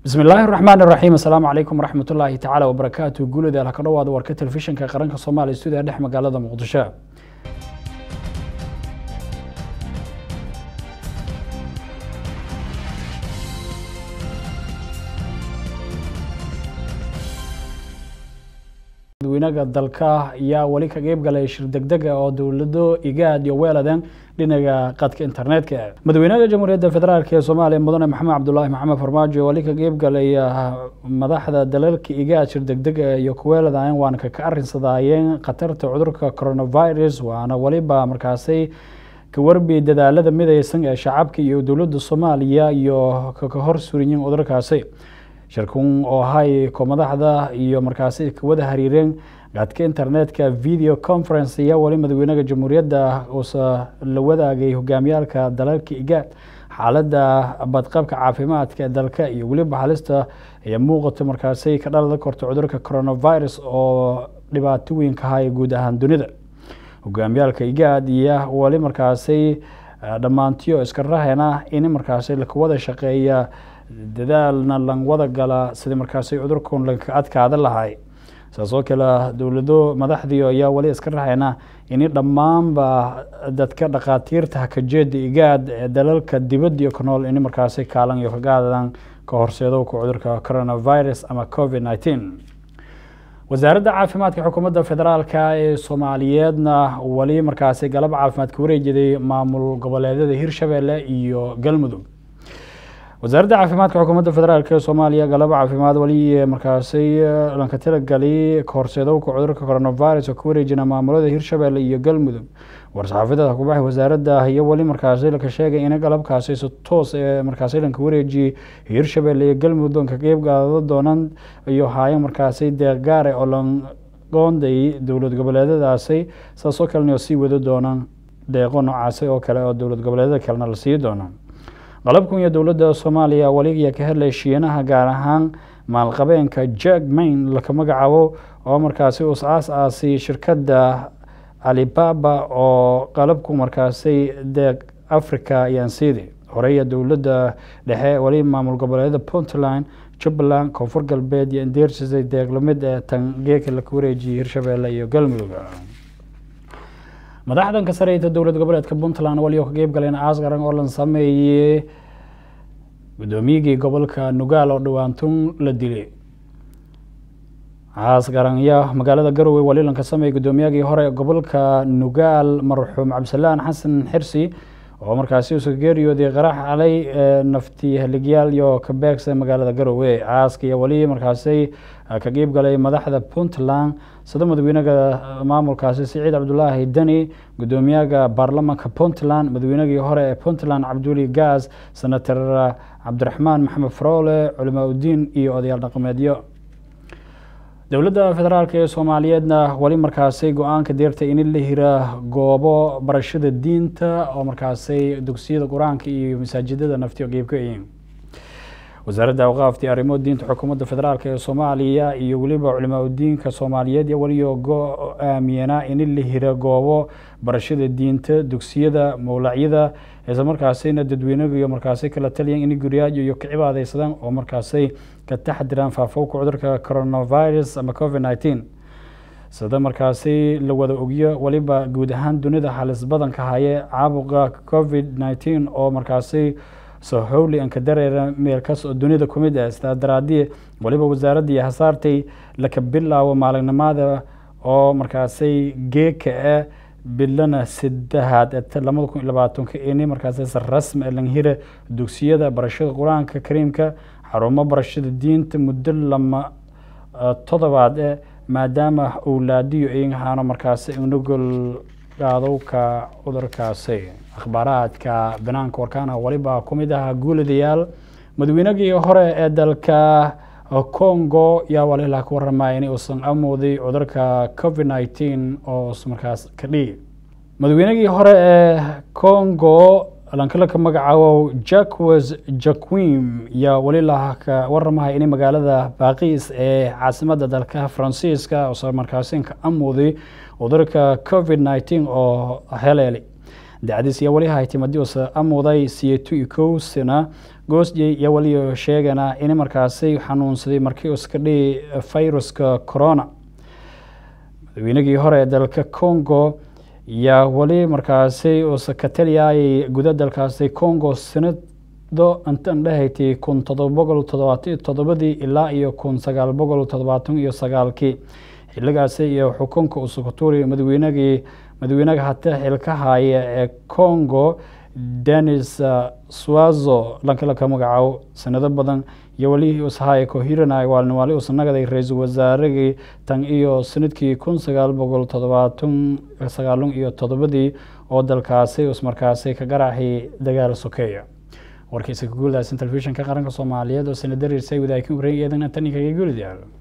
bismi illaahi raxmaan iraxiim assalaamu calaykum waraxmat ullaahi tacaala wabarakaatu guulida halka dhowaada warka telefishinka qaranka soomaaliya stuudiya dhex magaalada muqdisho madaxweynaha dalka ayaa weli ka qeyb galay shir degdega oo dowlado igaad iyo weeladan dhinaca qadka internetka madaxweynaha jamhuuriyadda federaalk ee soomaaliya mudane maxamed cabdulaahi maxamed farmaajo weli ka qeyb galay madaxda dalalka igaad shir degdega iyo kuweeladan waana kaka arinsadaayeen khatarta cudurka coronavirus waana weliba markaasi ka warbi dadaalada midaysan ee shacabka iyo dowladda soomaaliya iyo kaka hor suriyin cudurkaasi shirkun oo ahay ko madaxda iyo markaasi kawada hariireen qaadka internetka video conference ayaa weli madaxweynaha jamhuuriyadda uusa la wadaagay hogaamiyaalka dalalka igaad xaaladda badqabka caafimaadka ee dalka iyo weliba halista ayaa muuqata markaasi ka dhalada korta cudurka coronavirus oo dhibaato weyn ka haya guud ahaan dunida hogaamiyaalka igaad iyo weli markaasi dhammaantiyo iska rahena in markaasi lakawada shaqeeya dadaalna lan wada gala sidii markaasi cudurkan laka adkaada lahay saas oo kale dowlado madaxdii ayaa weli iska raxayna in dhammaanba dadka dhakhaatiirta hakajeeda igaad ee dalalka dibadiyo ku nool in markaasi kaalan iyo kagaadan ka horseedowka cudurka coronavirus ama covid nineteen wasaaradda caafimaadka xukuumadda federaalka ee soomaaliyeedna weli markaasi galab caafimaad ka wareejiday maamul goboleedyada hirshabelle iyo galmudug wasaaradda caafimaadka xukuumadda federaalk ee soomaaliya galabo caafimaad weli markaasi lanka talagali kahorseedowka cudurka coronavirus oo ka wareejina maamulada hirshabelle iyo galmudug war-saxaafadada kubaxay wasaaradda iyo weli markaasi laka sheegay in galabkaasi si toos ee markaasi lanka wareejiyey hirshabelle iyo galmudug lanka qeyb gaado doonaan iyo haayo markaasi deeqgaare oo lan qoonday dowlad goboleedyadaasi saasoo kalena sii wado doonaan deeqo noocaasi oo kale oo dowlad goboleedyada kalena la sii doonaan qalabkan iyo dowladda soomaaliya weliya ka helay shiinaha gaar ahaan maalqabeenka jack main laka magacaabo oo markaasi us aas aasi shirkadda alibaba oo qalabku markaasi deeq africa ayaan siiday horeya dowladda dhexe weli maamul goboleedyada puntland jubbaland koonfur galbeed iyo indeersisay deeqlamid ee tangeeka laka wareejiyay hirshabelle iyo galmudug madaxdan ka sareyta dowlad goboleedka puntland wali oo ka qeyb galeen aas qaran oo lan sameeyey guddoomiyigii gobolka nugaal oo dhawaantun la dilay aas qaranya magaalada garowe wali lan ka sameeyey guddoomiyagii hore gobolka nugaal marxuum cabdisalaan xasan xirsi oo markaasi usa geeriyooday qarax calay nafti haligyaal iyo ka beegsa magaalada garowe aaska iyo weli markaasi ka qeyb galay madaxda puntland sida madaxweynaha maamulkaasi siciid cabdulaahi deni guddoomiyaha baarlamanka puntland madaxweynagii hore ee puntland cabduli gaas senator cabdiraxmaan maxamed faroole culimaa udiin iyo odayaal dhaqameedyo dowladda federaalk ee soomaaliyeedna weli markaasi go-aanka deerta in la hira goobo barashada diinta oo markaasi dugsiyada qur-aanka iyo masaajidada naftiyo qeybka yihiin wasaaradda awqaafti arrimo diinta xukuumadda federaalk ee soomaaliya iyo weliba culimaa udiinka soomaaliyeed weliyo go-aamiyana in la hira goobo barashada diinta dugsiyada mowlacyada isla markaasina dadweynaga iyo markaasi kala taliyan in guriyaajo iyo ka cibaadeysadaan oo markaasi ka taxdiraan faafowka cudurka coronavirus ama covid nineteen sida markaasi la wada ogyo weliba guud ahaan dunida halis badanka haye caabuqa covid nineteen oo markaasi sohowli anka dareera meelkaas oo dunida ku mid ah sidaa daraadii weliba wasaaraddii hasaartay laka bilaabo maalinimada oo markaasi geeka ah bilana saddexaad ee lamada kun iyo labaatanka ini markaasi si rasmi ee langhira dugsiyada barashada qur-aanka kariimka xarumo barashada diinta muddo lama todobaad eh maadaama owlaadiyo ayahaano markaasi unugol gaadowka cudurkaasi akhbaaraadka banaanka warkaana weliba ku mid ahaa guuladayaal madaxweynagii hore ee dalka congo yaa walilaa ka waramaya in uusan amooday cudurka covid nineteen oo markaas ka dhigi madaxweynagii hore ee congo lankala ka magacaabo jacques jaquim yaa walilah ka waramaya in magaalada baaqis ee caasimada dalka faransiiska uusan markaasi ka amooday cudurka covid nineteen oo heleeli dacdis iyo wali haytimadius amuday siyetu ikowsina goosjey iyo wali sheegana in markaasi xanuunsaday markii uska dhihi viruska corona madaweynagii hore ee dalka congo yaa weli markaasi usa ka taliyayay guda dalkaasi congo sanado intan dhehaytay kun todoba boqol toddobaatan iyo toddobadii ilaa iyo kun sagaal boqol toddobaatan iyo sagaalkii xiligaasi iyo xukunka usukuturi madaweynagii madawynaga hata xilka haya ee congo denis swazo lankalaka magacaabo sanado badan iyo weli usahaya kohirana waalniwaali usanagaday ra-iisul wasaaragii tan iyo sanadkii kun sagaal boqol toddobaatan sagaalun iyo toddobadii oo dalkaasi usmarkaasi ka garaxay dagaal sokeeya warkiisa kaguuldaasn telefishinka qaranka soomaaliyeed oo sanadariirsay wadaakin wareegeedan tan kaga guulidyaal